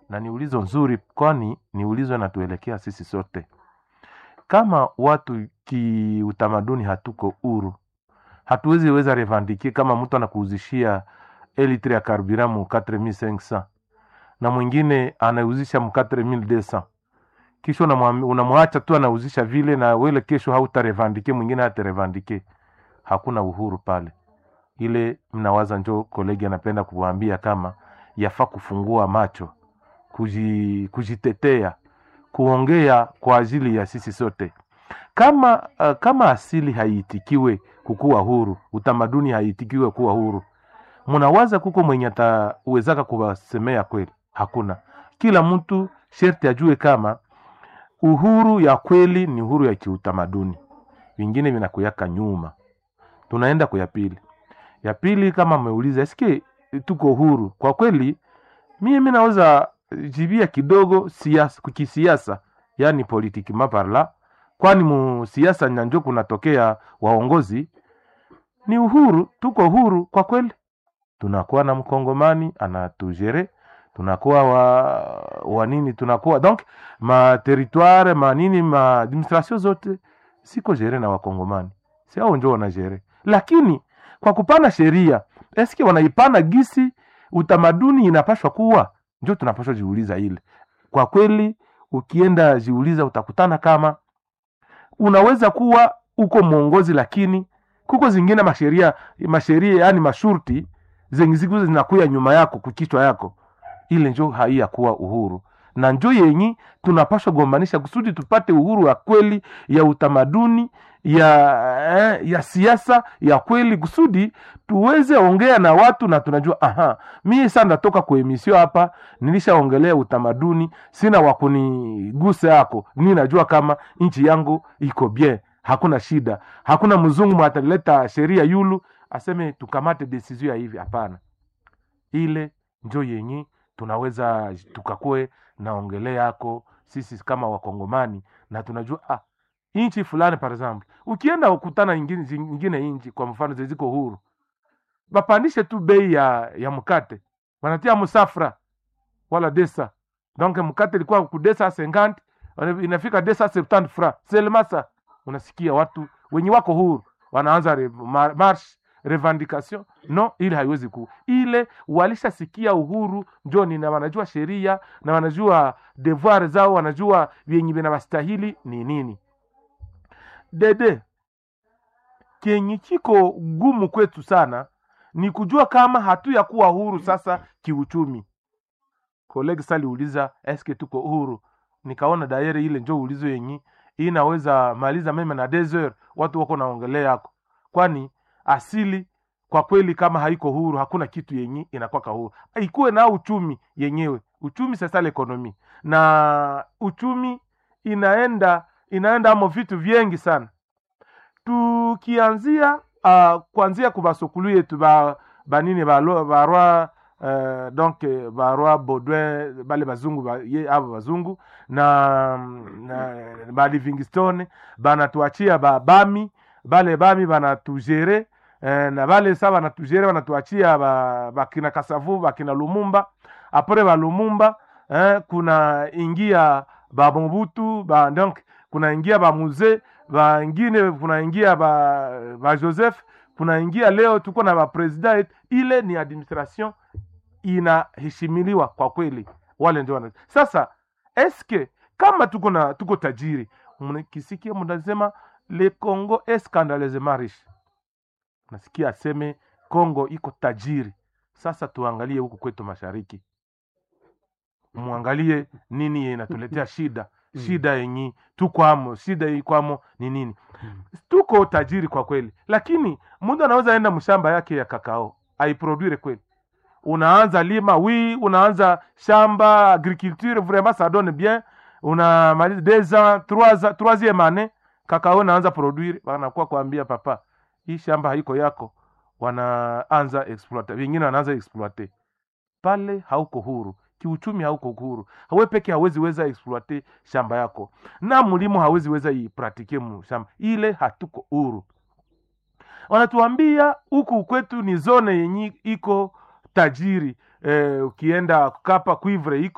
na ni ulizo nzuri, kwani ni ulizo natuelekea sisi sote. Kama watu kiutamaduni hatuko huru, hatuwezi weza revendike kama mtu anakuuzishia elitre ya karibira mu 4500 na mwingine anauzisha mu 4200 kisha unamwam- unamwacha tu anauzisha vile, na wele kesho hautarevendike, mwingine hatarevendike. Hakuna uhuru pale. Ile mnawaza njo kolegi anapenda kuwaambia kama yafaa kufungua macho, kuji, kujitetea, kuongea kwa ajili ya sisi sote. Kama uh, kama asili haiitikiwe kukuwa huru, utamaduni haiitikiwe kuwa huru, mnawaza kuko mwenye atawezaka kuwasemea kweli? Hakuna. Kila mtu sherti ajue kama uhuru ya kweli ni uhuru ya kiutamaduni, vingine vinakuyaka nyuma. Tunaenda kwa ya pili. Ya pili, kama ameuliza eske tuko huru kwa kweli, mimi naweza jibia kidogo siasa, kisiasa, yani politiki maparla, kwani mu siasa nyanjo kunatokea waongozi, ni uhuru, tuko huru kwa kweli. Tunakuwa na mkongomani anatujere, tunakuwa wa, wa nini, tunakuwa donc ma territoire ma nini ma administration zote siko jere na wakongomani, si hao njo wanajere, lakini kwa kupana sheria eske wanaipana gisi utamaduni inapashwa kuwa, njo tunapashwa jiuliza ile. Kwa kweli, ukienda jiuliza utakutana kama unaweza kuwa uko mwongozi, lakini kuko zingine masheria masheria, yani mashurti zenye ziko zinakuya nyuma yako kukichwa yako, ile njo haiya kuwa uhuru na njo yenyi tunapashwa gombanisha kusudi tupate uhuru wa kweli ya utamaduni ya eh, ya siasa ya kweli kusudi tuweze ongea na watu na tunajua aha, mie sa ndatoka kwa emisio hapa, nilishaongelea utamaduni, sina wakunigusa yako, ni najua kama nchi yangu iko bien, hakuna shida, hakuna mzungu ataleta sheria yulu aseme tukamate desizio ya hivi. Hapana, ile njo yenye tunaweza tukakue naongelea yako sisi kama wakongomani na tunajua ah, nchi fulani par exemple, ukienda ukutana ingine, ingine nchi kwa mfano ziziko huru, bapandishe tu bei ya, ya mkate wanatia musafra wala desa donc mkate ilikuwa ku desa 50 inafika desa 70 fra selmasa. Unasikia watu wenye wako huru wanaanza re, mar, march revendication no, ile haiwezi ku ile walishasikia uhuru njoni, na wanajua sheria na wanajua devoir zao, wanajua vyenye vinawastahili ni nini. Dede kenye kiko gumu kwetu sana ni kujua kama hatu ya kuwa huru sasa kiuchumi. Kolegi saliuliza eske tuko huru, nikaona daire ile njo ulizo yenye inaweza maliza meme na desert, watu wako naongelea yako, kwani asili kwa kweli kama haiko huru hakuna kitu yenye inakwaka huru, ikuwe na uchumi yenyewe. Uchumi sasa ekonomi na uchumi inaenda inaenda amo vitu vyengi sana, tukianzia uh, kuanzia kubasokulu yetu ba banini barwa uh, donc barwa Baudouin bale bazungu ba, ye abo bazungu na, na ba Livingstone banatuachia ba bami bale bami banatujere eh, na bale sa banatujere banatuachia ba, bakina Kasavu bakina Lumumba apre ba Lumumba eh, kuna ingia ba Mobutu ba donc kuna ingia ba Muze bangine kuna ingia ba, ba Joseph kuna ingia leo tuko na ba president. Ile ni administration inaheshimiliwa kwa kweli, wale ndio wana sasa. Eske kama tuko na tuko tajiri, mnakisikia mnasema le Congo est scandaleusement riche, nasikia aseme Congo iko tajiri. Sasa tuangalie huku kwetu mashariki, muangalie nini inatuletea shida shida yenyi tukwamo, shida ikwamo ni nini? Tuko tajiri kwa kweli, lakini mtu anaweza enda mshamba yake ya kakao aiproduire kweli. Unaanza lima wi, unaanza shamba agriculture vraiment ça donne bien, unamaliza deux ans trois ans troisième année kakao naanza produire, wanakuwa kuambia papa, hii shamba haiko yako, wanaanza exploiter, wengine wanaanza exploiter pale. Hauko huru kiuchumi, hauko huru. Hawe peke hawezi weza exploiter shamba yako, na mlimo hawezi weza ipratike mu shamba ile, hatuko huru. Wanatuambia huku kwetu ni zone yenye iko tajiri eh, ukienda kapa cuivre iko